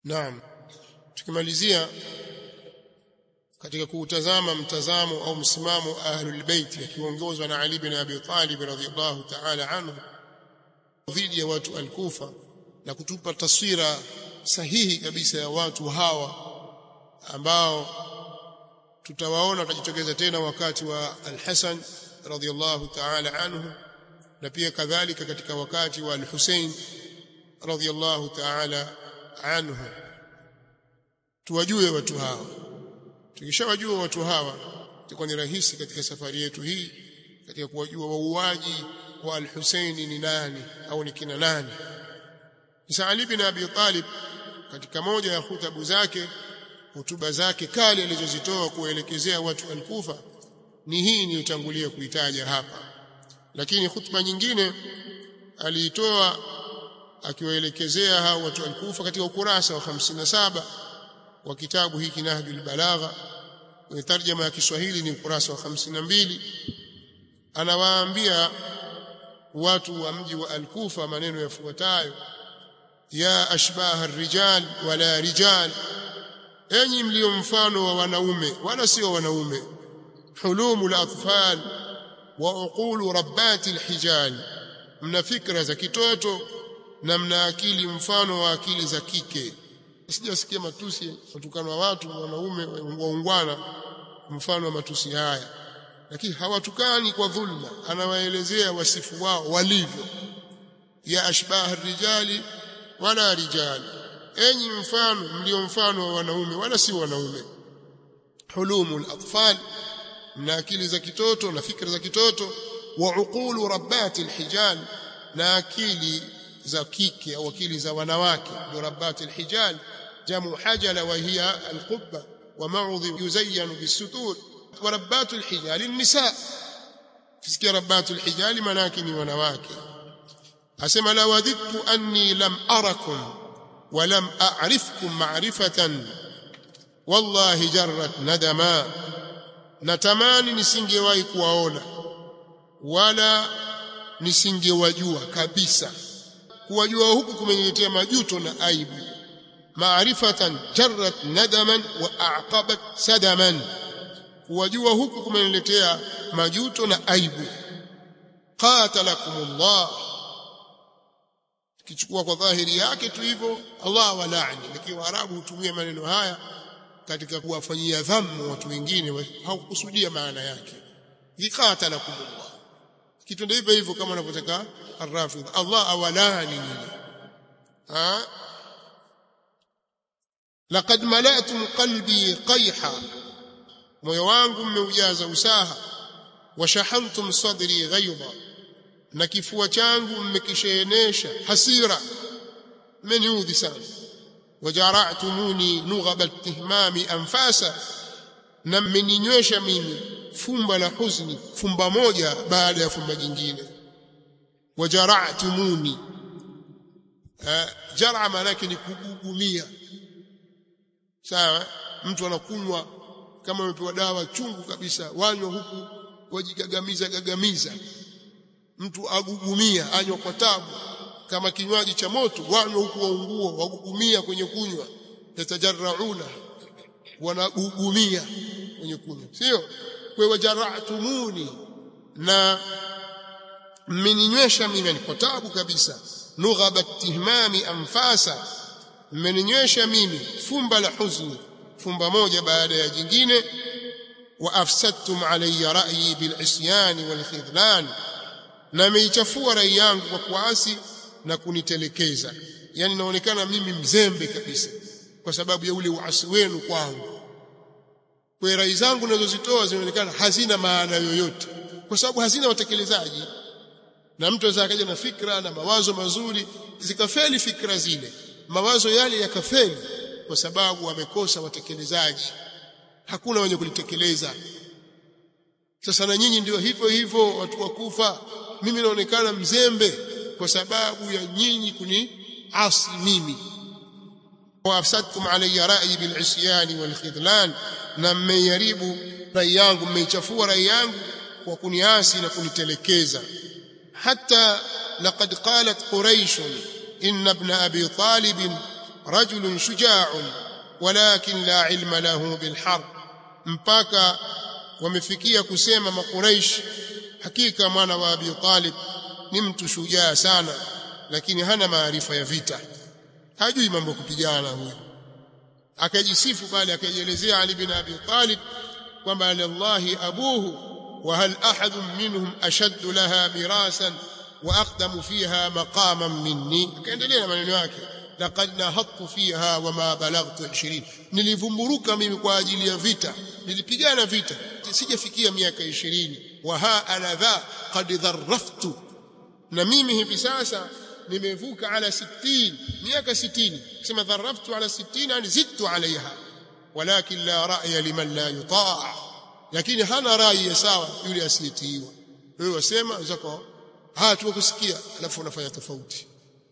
Naam. Tukimalizia katika kuutazama mtazamo au msimamo ahlul bait akiongozwa na Ali bin Abi Talib radhiyallahu ta'ala anhu dhidi ya watu al-Kufa na kutupa taswira sahihi kabisa ya watu hawa ambao tutawaona watajitokeza tena wakati wa al-Hasan radhiyallahu ta'ala anhu na pia kadhalika katika wakati wa al-Hussein radhiyallahu ta'ala anhu tuwajue watu hawa tukishawajua watu hawa itakuwa ni rahisi katika safari yetu hii katika kuwajua wauaji wa al-Hussein ni nani au ni kina nani Isa Ali bin Abi Talib katika moja ya hutabu zake hutuba zake kali alizozitoa kuelekezea watu al-Kufa ni hii niliyotangulia kuitaja hapa lakini hutuba nyingine aliitoa akiwaelekezea hao watu al-Kufa katika ukurasa wa 57 wa kitabu hiki Nahjul Balagha kwenye tarjama ya Kiswahili ni ukurasa wa 52 anawaambia watu wa mji wa al-Kufa maneno yafuatayo ya ashbaha rijal wala rijal enyi mlio mfano wa wanaume wala sio wanaume hulumul atfal wa uqulu rabbati alhijal mna fikra za kitoto na mna akili mfano wa akili za kike sijasikia matusi kutukana wa watu wanaume waungwana mfano wa matusi haya lakini hawatukani kwa dhulma anawaelezea wasifu wao walivyo ya ashbaha rijali wala rijali enyi mfano mlio mfano wa wanaume wala si wanaume hulumul atfal na akili za kitoto na fikra za kitoto wa uqulu rabbati alhijal na akili za kike au akili za wanawake ndio rabbati alhijal jamu hajala wa hiya alqubba wa ma'udhi yuzayyan bisutur wa rabbatu alhijal an-nisa kisikia rabbatu alhijal manaki ni wanawake asema la wadittu anni lam arakum wa lam a'rifkum ma'rifatan wallahi jarrat nadama natamani nisingewahi kuwaona wala nisingewajua kabisa kuwajua huku kumeniletea majuto na aibu maarifatan jarrat nadaman wa aqabat sadaman kuwajua huku kumeniletea majuto na aibu qatalakumullah kichukua kwa dhahiri yake tu hivyo Allah walaani lakini waarabu hutumia maneno haya katika kuwafanyia dhammu watu wengine haukusudia maana yake qatalakumullah kitu ndio hivyo hivyo kama wanavyotaka arrafidh Allah awalani nini ha laqad mala'tum qalbi qayha moyo wangu mmeujaza usaha washahantum sadri ghayda na kifua changu mmekisheenesha hasira mmeniudhi sana wajara'tumuni nughaba istihmami anfasa na mmeninywesha mimi fumba la huzni fumba moja baada ya fumba jingine wajara'tumuni jara maana yake ni kugugumia sawa mtu anakunywa kama amepewa dawa chungu kabisa wanywa huku wajigagamiza gagamiza mtu agugumia anywa kwa tabu kama kinywaji cha moto wanywa huku waungua wagugumia kwenye kunywa yatajarrauna wanagugumia kwenye kunywa sio kwa wajara'tumuni na mmeninywesha mimi kwa tabu kabisa nughaba tihmami anfasa mmeninywesha mimi fumba la huzni fumba moja baada ya jingine wa afsadtum alayya ra'yi bil isyan wal khidlan na meichafua rai yangu kwa kuasi na kunitelekeza yani naonekana mimi mzembe kabisa kwa sababu ya ule uasi wenu kwangu kwa rai zangu ninazozitoa zinaonekana hazina maana yoyote kwa sababu hazina watekelezaji na mtu aweza akaja na fikra na mawazo mazuri zikafeli fikra zile mawazo yale yakafeli kwa sababu wamekosa watekelezaji hakuna wenye kulitekeleza sasa na nyinyi ndio hivyo hivyo watu wakufa mimi naonekana mzembe kwa sababu ya nyinyi kuni asi mimi waafsadtum alayya ra'yi bil isyan wal khidlan na mmeyaribu rai yangu mmeichafua rai yangu kwa kuniasi na kunitelekeza hata laqad qalat quraish inna ibn abi talib rajulun shuja'un walakin la ilma lahu bilharb mpaka wamefikia kusema makuraish hakika mwana wa Abi Talib ni mtu shujaa sana lakini hana maarifa ya vita hajui mambo ya kupigana huyo akajisifu bali akajielezea Ali bin Abi Talib kwamba lillahi abuhu wa hal ahad minhum ashaddu laha mirasan wa aqdamu fiha maqaman minni akaendelea na maneno yake laqad nahattu fiha wama balaghtu 20 nilivumburuka mimi kwa ajili ya vita nilipigana vita sijafikia miaka 20 wa ha ana dha qad dharraftu na mimi hivi sasa nimevuka ala 60 miaka 60 sema dharraftu ala 60 yani zidtu alaiha walakin la ra'ya liman la yuta' lakini hana rai sawa yule asiyetiiwa wewe wasema zako haya tukusikia alafu unafanya tofauti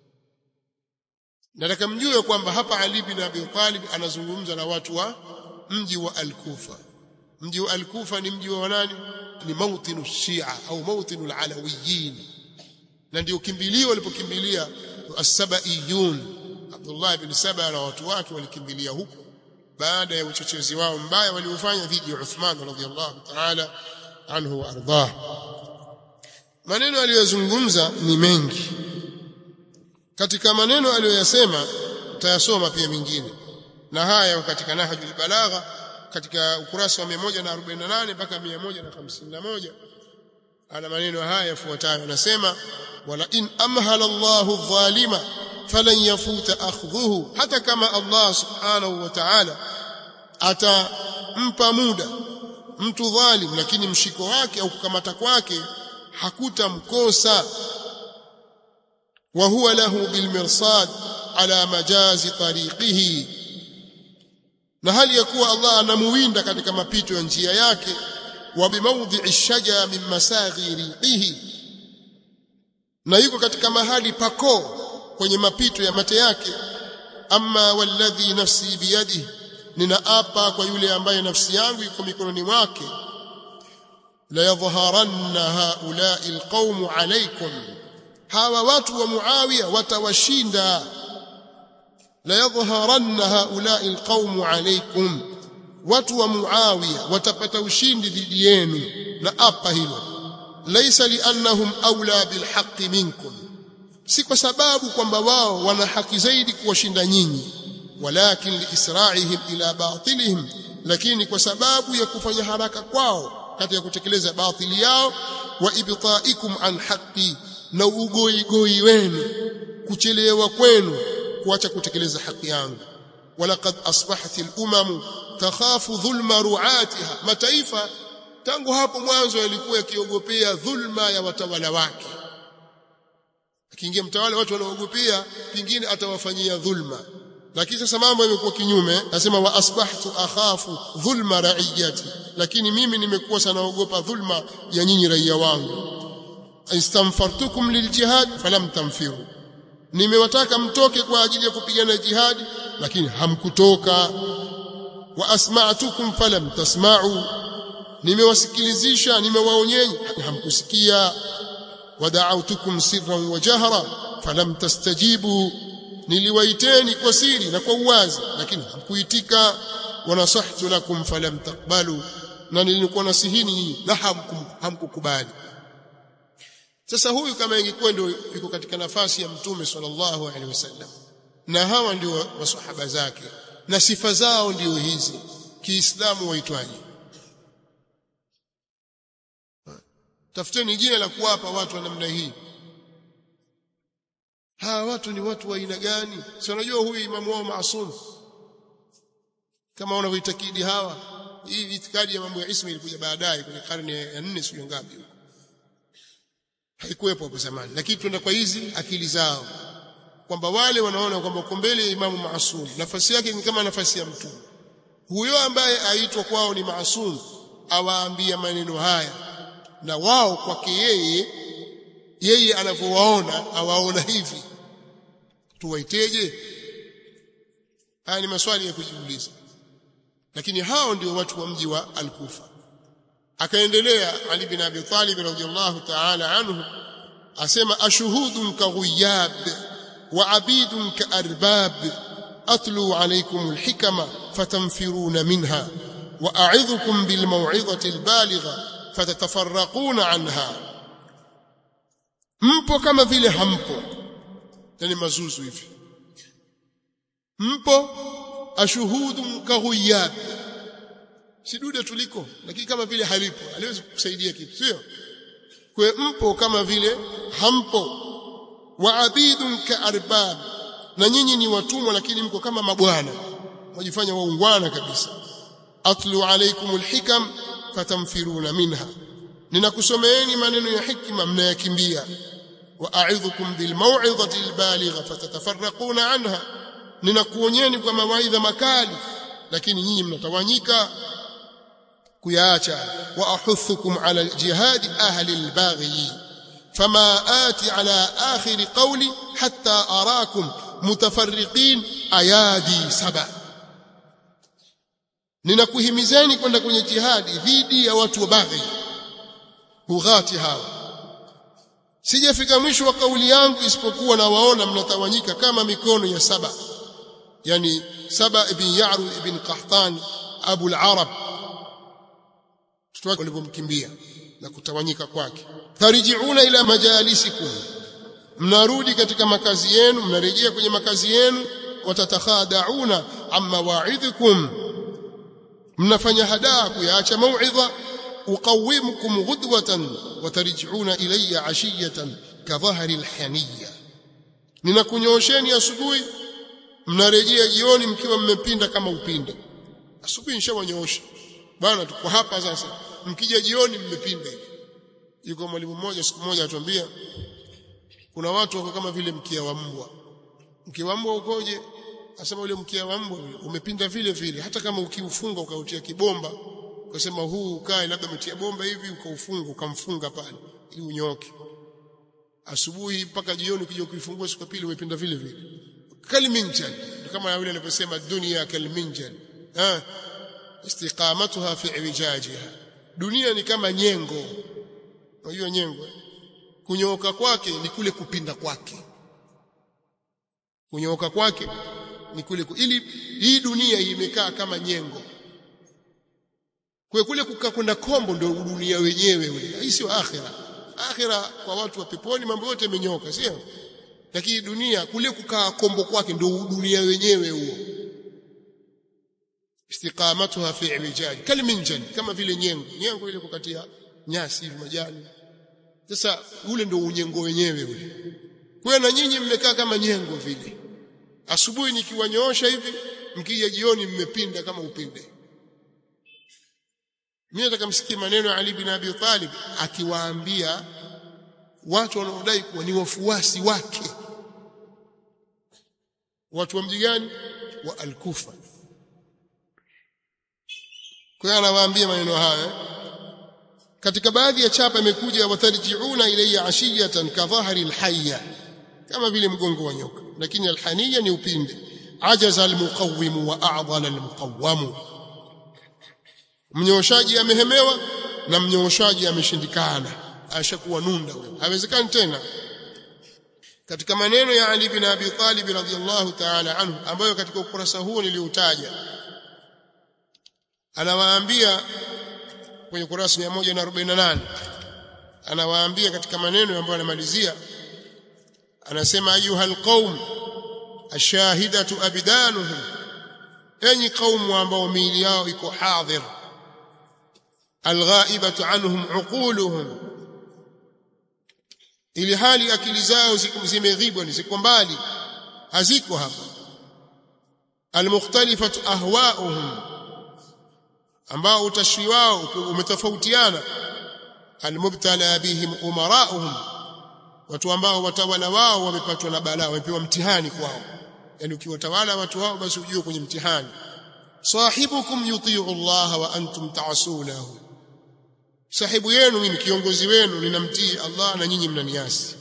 nataka mjue kwamba hapa Ali bin Abi Talib anazungumza na watu wa mji wa Al-Kufa mji wa Al-Kufa ni mji wa nani ni mautinu Shia au mautinu al-Alawiyin na ndio kimbilio walipokimbilia as-Sabaiyun Abdullah ibn Saba na watu wake walikimbilia huko baada ya uchochezi wao mbaya waliofanya dhidi ya Uthman radhiyallahu ta'ala anhu wa ardhah maneno aliyozungumza ni mengi katika maneno aliyoyasema utayasoma pia mengine na haya katika nahjul balagha katika ukurasa wa 148 mpaka 151 ana maneno haya yafuatayo anasema wala in amhala Allahu dhalima falan yafuta akhdhuhu hata kama Allah subhanahu wa ta'ala atampa muda mtu dhalim lakini mshiko wake au kukamata kwake hakutamkosa wa huwa lahu bilmirsad ala majazi tariqihi na hali ya kuwa Allah anamuwinda katika mapito ya njia yake wa bimawdhi'i shaja min masaghi riqihi na yuko katika mahali pako kwenye mapito ya mate yake amma walladhi nafsi biyadihi ninaapa kwa yule ambaye nafsi yangu iko mikononi mwake la yadhharanna haula'i alqawm alaykum hawa watu wa muawiya watawashinda la yadhharanna haula'i alqawm alaykum watu wa muawiya watapata ushindi dhidi yenu na apa hilo laysa liannahum awla bilhaqqi minkum si kwa sababu kwamba wao wana haki zaidi kuwashinda nyinyi walakin liisra'ihim ila batilihim lakini kwa sababu ya kufanya haraka kwao katika kutekeleza batili yao wa ibta'ikum an haqqi na ugoigoi wenu kuchelewa kwenu kuacha kutekeleza haki yangu walaqad asbahat al-umam takhafu dhulma ru'atiha mataifa tangu hapo mwanzo yalikuwa yakiogopea dhulma ya watawala wake akiingia mtawala watu wanaogopea pingine atawafanyia dhulma lakini sasa mambo yamekuwa kinyume nasema wa asbahtu akhafu dhulma ra'iyati lakini mimi nimekuwa sanaogopa dhulma ya nyinyi raia wangu istamfartukum liljihad falam tamfiru nimewataka mtoke kwa ajili ya kupigana jihadi lakini hamkutoka wa asma'tukum falam tasma'u nimewasikilizisha nimewaonyeni hamkusikia wada'awtukum sirran wa jahra falam tastajibu niliwaiteni kwa siri na kwa uwazi lakini hamkuitika wanasahtu lakum falam taqbalu na nilikuwa nasihini na hamkukubali sasa huyu kama ingekuwa ndio yuko katika nafasi ya mtume sallallahu alaihi wasallam na hawa ndio wasahaba zake na sifa zao ndio hizi kiislamu waitwaje tafuteni jina la kuwapa watu wa namna hii hawa watu ni watu wa aina gani si unajua huyu imamu wao maasum kama wanavyoitakidi hawa hii itikadi ya mambo ya ismi ilikuja baadaye kwenye karne ya 4 sio ngapi huko haikuwepo hapo zamani lakini tuenda kwa hizi akili zao kwamba wale wanaona kwamba uko mbele ya imamu maasum nafasi yake ni kama nafasi ya mtume huyo ambaye aitwa kwao ni maasum awaambia maneno haya na wao kwake yeye yeye anavyowaona awaona hivi tuwaiteje haya ni maswali ya kujiuliza lakini hao ndio watu wa mji wa al-Kufa akaendelea Ali bin Abi Talib radhiyallahu ta'ala anhu asema ashuhudun ka ghuyab wa abidun ka arbab atlu alaykum alhikama fatanfiruna minha wa a'idhukum bilmaw'izati albaligha fatatafarraquna anha mpo kama vile hampo yani mazuzu hivi mpo ashuhudu kahuyab sidude tuliko lakini kama vile halipo aliwezi kukusaidia kitu sio kwa mpo kama vile hampo wa abidun kaarbab na nyinyi ni watumwa lakini mko kama mabwana wajifanya waungwana kabisa atlu alaykum alhikam fatamfiruna minha ninakusomeeni maneno ya hikma mnayakimbia wa a'idhukum bil maw'izati albaligha fatatafarraquna anha ninakuonyeni kwa mawaidha makali lakini nyinyi mnatawanyika kuyaacha wa ahuthukum ala jihadi ahli albaghi fama ati ala akhir qawli hatta arakum mutafarriqin ayadi saba ninakuhimizeni kwenda kwenye jihadi dhidi ya watu wa baghi hughati hawa sijafika mwisho wa kauli yangu isipokuwa na waona mnatawanyika kama mikono ya saba yani saba ibn ya'ru ibn qahtan abu al-arab wake walipomkimbia na kutawanyika kwake tarjiuna ila majalisikum mnarudi katika makazi yenu mnarejea kwenye makazi yenu watatakhadauna amma wa'idhukum mnafanya hadaa kuyaacha mau'idha uqawimukum ghudwatan watarjiuna ilayya ashiyatan kadhahri alhaniyya ninakunyosheni asubuhi mnarejea jioni mkiwa mmepinda kama upinde asubuhi nishawanyoosha bwana tuko hapa sasa mkija jioni mmepinda hivi yuko mwalimu mmoja siku moja atuambia kuna watu wako kama vile mkia wa mbwa mkia wa mbwa ukoje asema ule mkia wa mbwa umepinda vile vile hata kama ukiufunga ukautia kibomba ukasema huu ukae labda umetia bomba hivi ukaufunga ukamfunga pale ili unyoke asubuhi mpaka jioni ukija ukifungua siku pili umepinda vile vile kalminjan kama yule alivyosema dunia kalminjan ah istiqamatuha fi iwijajiha dunia ni kama nyengo unajua nyengo kunyooka kwake ni kule kupinda kwake kunyooka kwake ni kule ili hii dunia imekaa kama nyengo kwa kule kukaa kwenda kombo ndio dunia wenyewe ule hii sio akhira akhira kwa watu wa peponi mambo yote yamenyoka sio lakini dunia kule kukaa kombo kwake ndio dunia wenyewe huo istiqamatuha fi iwijaj kalminjan kama vile nyengo nyengo ile kukatia nyasi hivi majani sasa ule ndio unyengo wenyewe ule kwa na nyinyi mmekaa kama nyengo vile asubuhi nikiwanyoosha hivi mkija jioni mmepinda kama upinde mimi nataka msikie maneno ya Ali bin Abi Talib akiwaambia watu wanaodai kuwa ni wafuasi wake watu wa mji gani wa al-Kufa kwa hiyo anawaambia maneno haya katika baadhi ya chapa imekuja watarjiuna ilayya ashiyatan kadhahari alhayya kama vile mgongo wa nyoka lakini alhaniya ni upinde ajaza almuqawwim wa a'dhala almuqawwam mnyooshaji amehemewa na mnyooshaji ameshindikana ashakuwa nunda huyo hawezekani tena katika maneno ya Ali bin Abi Talib radhiyallahu ta'ala anhu ambayo katika ukurasa huo niliutaja anawaambia kwenye kurasa 148 anawaambia katika maneno ambayo anamalizia anasema ayuhal qaum ashahidatu abdanuhum enyi qaumu ambao miili yao iko hadhir alghaibatu anhum uquluhum ili hali akili zao zimeghibwa ni ziko mbali haziko hapa almukhtalifatu ahwa'uhum ambao utashwi wao umetofautiana almubtala bihim umara'uhum watu ambao watawala wao wamepatwa na balaa wamepewa mtihani kwao yani ukiwatawala watu wao basi ujue kwenye mtihani sahibukum yuti'u Allah wa antum ta'sunahu sahibu yenu mimi kiongozi wenu ninamtii Allah na nyinyi mnaniasi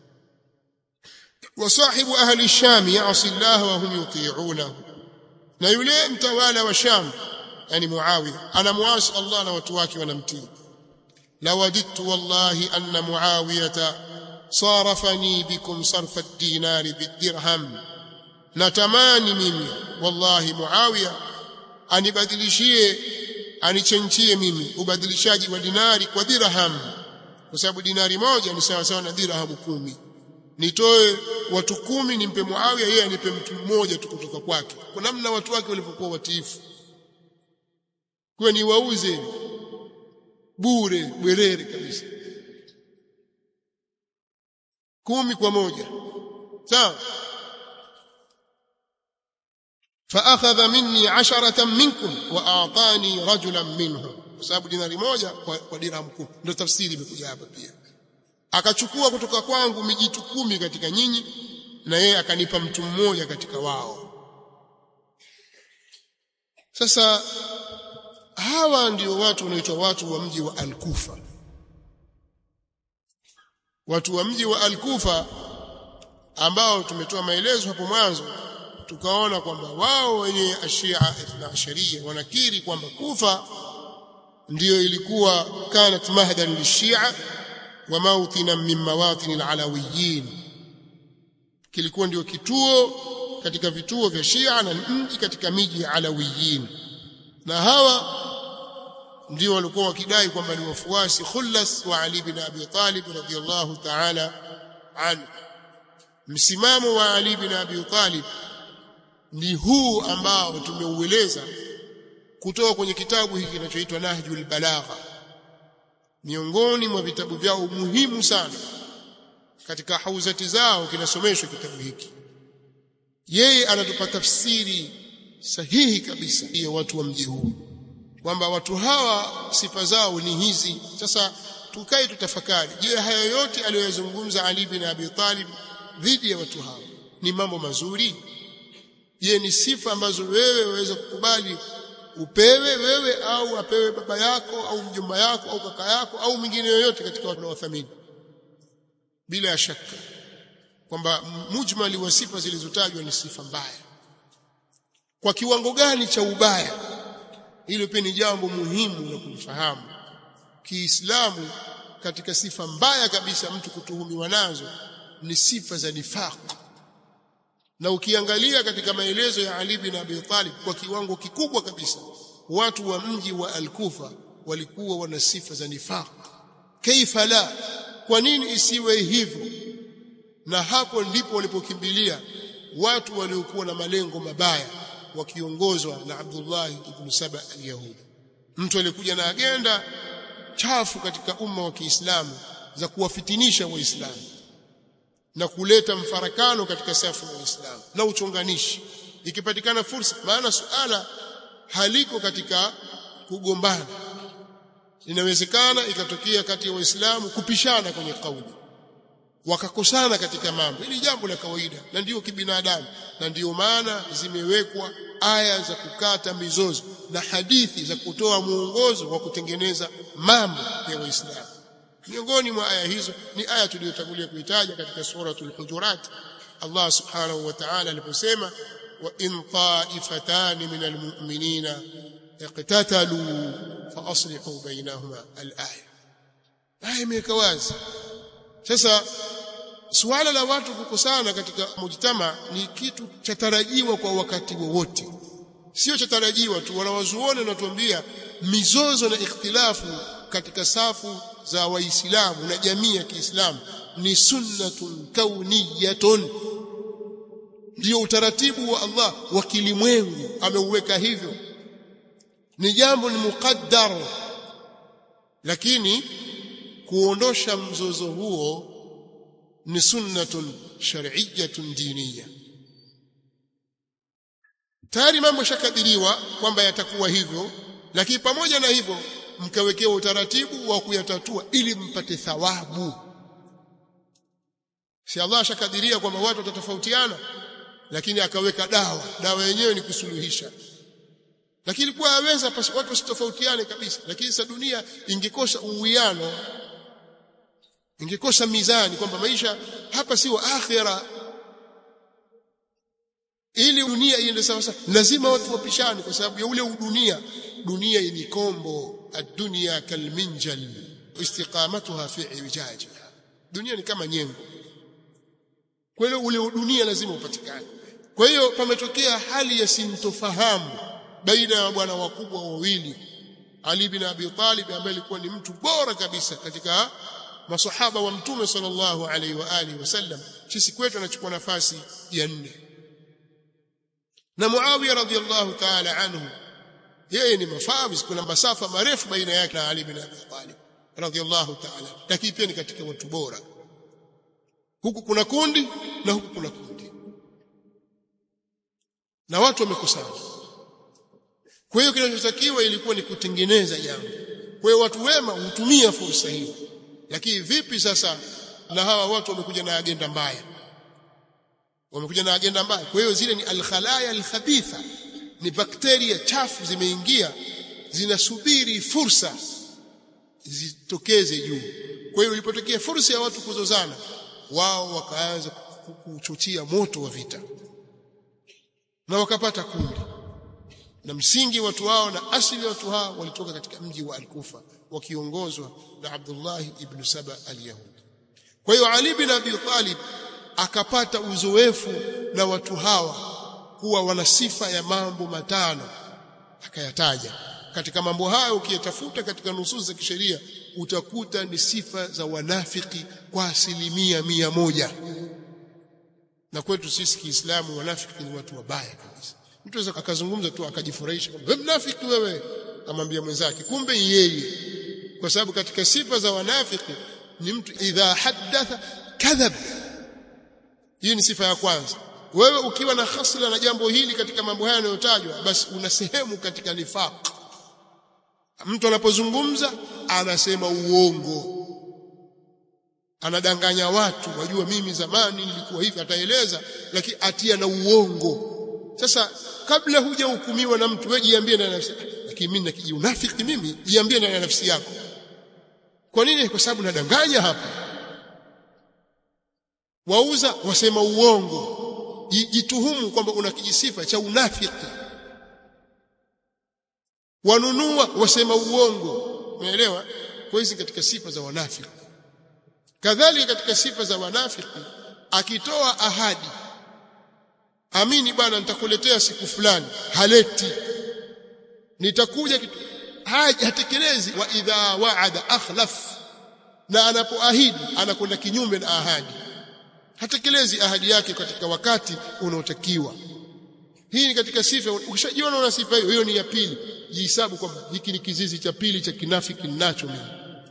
wa sahibu ahli sham ya'si Allah wa hum yuti'unahu na yule mtawala wa sham yani muawiya anamuasi Allah na watu wake wanamtii lawadittu wallahi anna muawiyata صارفني بكم صرف الدينار بالدرهم natamani mimi wallahi Muawiya anibadilishie anichenchie mimi ubadilishaji wa dinari kwa dirham kwa sababu dinari moja ni sawa sawa na dirham kumi nitoe watu kumi nimpe Muawiya yeye anipe mtu mmoja tu kutoka kwake kwa namna watu wake walivyokuwa watiifu kwa ni wauze bure bwerere kabisa kumi kwa moja sawa فاخذ مني عشرة منكم واعطاني رجلا منهم kwa sababu dinari moja kwa, kwa dirham kumi ndio tafsiri imekuja hapa pia akachukua kutoka kwangu mijitu kumi katika nyinyi na yeye akanipa mtu mmoja katika wao sasa hawa ndio watu wanaitwa watu wa mji wa Al-Kufa watu wa mji wa Al-Kufa ambao tumetoa maelezo hapo mwanzo tukaona kwamba wao wenye ashia ithna asharia wanakiri kwamba Kufa ndiyo ilikuwa kanat mahdan lishia wa mawtina min mawatin alalawiyin kilikuwa ndio kituo katika vituo vya Shia na mji katika miji ya Alawiyin na hawa ndio walikuwa wakidai kwamba ni wafuasi khullas wa Ali bin Abi Talib radhiyallahu ta'ala anhu msimamo wa Ali bin Abi Talib ni huu ambao tumeueleza kutoka kwenye kitabu hiki kinachoitwa Nahjul Balagha miongoni mwa vitabu vyao muhimu sana katika hauzati zao kinasomeshwa kitabu hiki yeye anatupa tafsiri sahihi kabisa ya watu wa mji huu kwamba watu hawa sifa zao ni hizi sasa tukae tutafakari je haya yote aliyozungumza Ali bin Abi Talib dhidi ya watu hawa ni mambo mazuri je ni sifa ambazo wewe waweza kukubali upewe wewe au apewe baba yako au mjomba yako au kaka yako au mwingine yoyote katika watu wanaothamini bila shaka kwamba mujmali wa sifa zilizotajwa ni sifa mbaya kwa kiwango gani cha ubaya hilo pia ni jambo muhimu la kulifahamu Kiislamu katika sifa mbaya kabisa mtu kutuhumiwa nazo ni sifa za nifaq na ukiangalia katika maelezo ya Ali bin Abi Talib kwa kiwango kikubwa kabisa watu wa mji wa Al-Kufa walikuwa wana sifa za nifaq kaifa la kwa nini isiwe hivyo na hapo ndipo walipokimbilia watu waliokuwa na malengo mabaya wakiongozwa na Abdullah ibn Saba al-Yahudi mtu alikuja na agenda chafu katika umma wa Kiislamu za kuwafitinisha waislamu na kuleta mfarakano katika safu ya Waislamu na uchonganishi ikipatikana fursa maana suala haliko katika kugombana inawezekana ikatokea kati ya waislamu kupishana kwenye kauli wakakosana katika mambo hili jambo la kawaida na ndiyo kibinadamu na ndiyo maana zimewekwa aya za kukata mizozo na hadithi za kutoa mwongozo wa kutengeneza mambo ya waislamu miongoni mwa aya hizo ni aya tuliyotangulia kuitaja katika suratul hujurat Allah subhanahu wa ta'ala aliposema wa in ta'ifatan min almu'minina iqtatalu fa aslihu bainahuma al-aya aya imeweka wazi sasa suala la watu kukosana katika mujtama ni kitu cha tarajiwa kwa wakati wowote sio cha tarajiwa tu wanawazuoni wanatuambia mizozo na ikhtilafu katika safu za waislamu na jamii ya Kiislamu ni sunnatun kauniyatun ndio utaratibu wa Allah wa kilimwengu ameuweka hivyo ni jambo ni muqaddar lakini kuondosha mzozo huo ni sunnatun shar'iyyatun diniya tayari mambo shakadiriwa kwamba yatakuwa hivyo lakini pamoja na hivyo mkawekewa utaratibu wa kuyatatua ili mpate thawabu si Allah ashakadiria kwamba watu watatofautiana lakini akaweka dawa dawa yenyewe ni kusuluhisha lakini ilikuwa yaweza watu wasitofautiane kabisa lakini sasa dunia ingekosa uwiano ingekosa mizani kwamba maisha hapa sio akhira ili dunia iende sawa sawa lazima watu wapishane kwa sababu ya ule udunia dunia ni kombo الدنيا كالمنجل استقامتها في اعوجاجها dunia ni kama nyengo kwa hiyo ule dunia lazima upatikane kwa hiyo pametokea hali ya sintofahamu baina ya bwana wakubwa wawili Ali bin Abi Talib ambaye alikuwa ni mtu bora kabisa katika masahaba wa mtume sallallahu alaihi wa alihi wasallam sisi kwetu anachukua nafasi ya nne na Muawiya radhiyallahu ta'ala anhu yeye ni mafawiz kuna masafa marefu baina yake na Ali bin Abi Talib radhiyallahu ta'ala lakini pia ni katika watu bora huku kuna kundi na huku kuna kundi na watu wamekusanya kwa hiyo kinachotakiwa ilikuwa ni kutengeneza jambo kwa hiyo watu wema hutumia fursa hiyo lakini vipi sasa na hawa watu wamekuja na agenda mbaya wamekuja na agenda mbaya kwa hiyo zile ni alkhalaya alkhabitha ni bakteria chafu zimeingia zinasubiri fursa zitokeze juu kwa hiyo ilipotokea fursa ya watu kuzozana wao wakaanza kuchochea moto wa vita na wakapata kundi na msingi watu wao na asili watu hao walitoka katika mji wa Al-Kufa wakiongozwa na Abdullah ibn Saba al-Yahudi kwa hiyo Ali bin Abi Talib akapata uzoefu na watu hawa kuwa wana sifa ya mambo matano akayataja katika mambo hayo ukiyatafuta katika nususi za kisheria utakuta ni sifa za wanafiki kwa asilimia mia moja na kwetu sisi Kiislamu wanafiki ni watu wabaya kabisa mtu anaweza akazungumza tu akajifurahisha wewe mnafiki wewe amwambia mwenzake kumbe yeye kwa sababu katika sifa za wanafiki ni mtu idha haddatha kadhab hii ni sifa ya kwanza wewe ukiwa na hasla na jambo hili katika mambo haya yanayotajwa basi una sehemu katika nifaq mtu anapozungumza anasema uongo anadanganya watu wajua mimi zamani nilikuwa hivi ataeleza lakini atia na uongo sasa kabla hujahukumiwa na mtu wewe jiambie na nafsi lakini mimi nakiji unafiki mimi jiambie na nafsi yako kwa nini kwa sababu nadanganya hapa wauza wasema uongo jituhumu kwamba una kijisifa cha unafiki wanunua wasema uongo umeelewa kwa hizi katika sifa za wanafiki kadhalika katika sifa za wanafiki akitoa ahadi amini bwana nitakuletea siku fulani haleti nitakuja kitu haja hatekelezi wa idha wa'ada akhlaf na anapoahidi anakwenda kinyume na ahadi hatekelezi ahadi yake katika wakati unaotakiwa hii ni katika sifa ukishajiona una sifa hiyo hiyo ni ya pili jihesabu kwamba hiki ni kizizi cha pili cha kinafiki ninacho mimi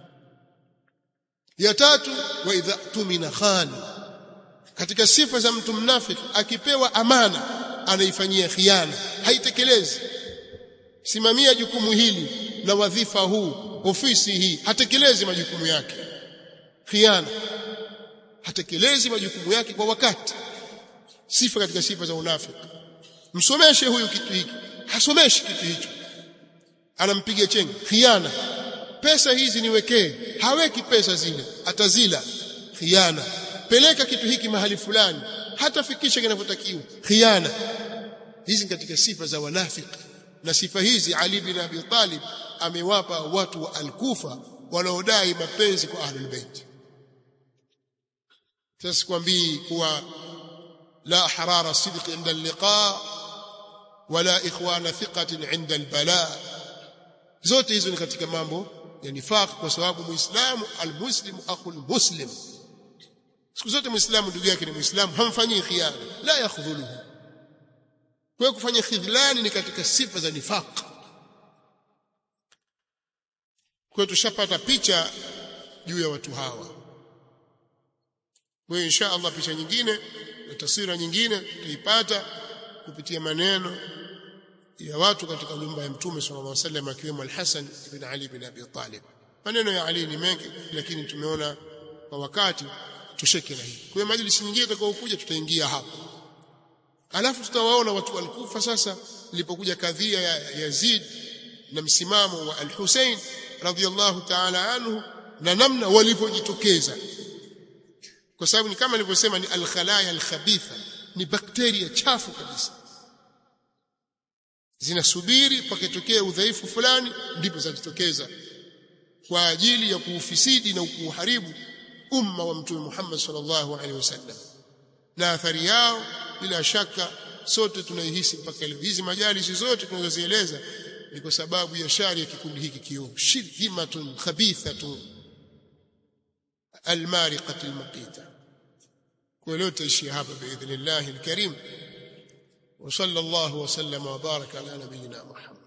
ya tatu wa idha tumina khani katika sifa za mtu mnafiki akipewa amana anaifanyia khiana haitekelezi simamia jukumu hili na wadhifa huu ofisi hii hatekelezi majukumu yake khiana hatekelezi majukumu yake kwa wakati sifa katika sifa za unafiki msomeshe huyu kitu hiki hasomeshi kitu hicho anampiga chenga khiana pesa hizi niwekee haweki pesa zile atazila khiana peleka kitu hiki mahali fulani hatafikisha kinavyotakiwa khiana hizi katika sifa za wanafiki na sifa hizi Ali bin Abi Talib amewapa watu wa Al-Kufa wanaodai mapenzi kwa Ahlul Bait sasa sikwambii kuwa la harara sidq inda al-liqa wala ikhwana thiqatin inda al-bala zote hizo ni katika mambo ya nifaq kwa sababu muislamu almuslimu akhul muslim siku zote muislamu ndugu yake ni muislamu hamfanyii khiana la yakhdhuluhu kwa kufanya khidhlani ni katika sifa za nifaq kwa tushapata picha juu ya watu hawa kwa insha Allah picha nyingine na taswira nyingine tutaipata kupitia maneno ya watu katika nyumba ya Mtume sallallahu alaihi wasallam akiwemo Al-Hasan ibn Ali ibn Abi Talib. Maneno ya Ali ni mengi lakini tumeona kwa wakati tusheke na hii. Kwa hiyo majlisi nyingine itakayokuja tutaingia hapo. Alafu tutawaona watu walikufa sasa ilipokuja kadhia ya Yazid na msimamo wa Al-Hussein radhiyallahu ta'ala anhu na namna walivyojitokeza. Kwa sababu ni kama nilivyosema ni al-khalaya al-khabitha, ni bakteria chafu kabisa zinasubiri pakitokea udhaifu fulani ndipo zitajitokeza kwa ajili ya kuufisidi na kuuharibu umma wa mtume Muhammad sallallahu alaihi wasallam na athari yao bila shaka sote tunaihisi mpaka leo hizi majalisi zote tunazozieleza ni kwa sababu ya shari ya kikundi hiki kiovu shirhimatun khabithatun almariqat almaqita kwa leo taishia hapa باذن الله الكريم وصلى الله وسلم وبارك على نبينا محمد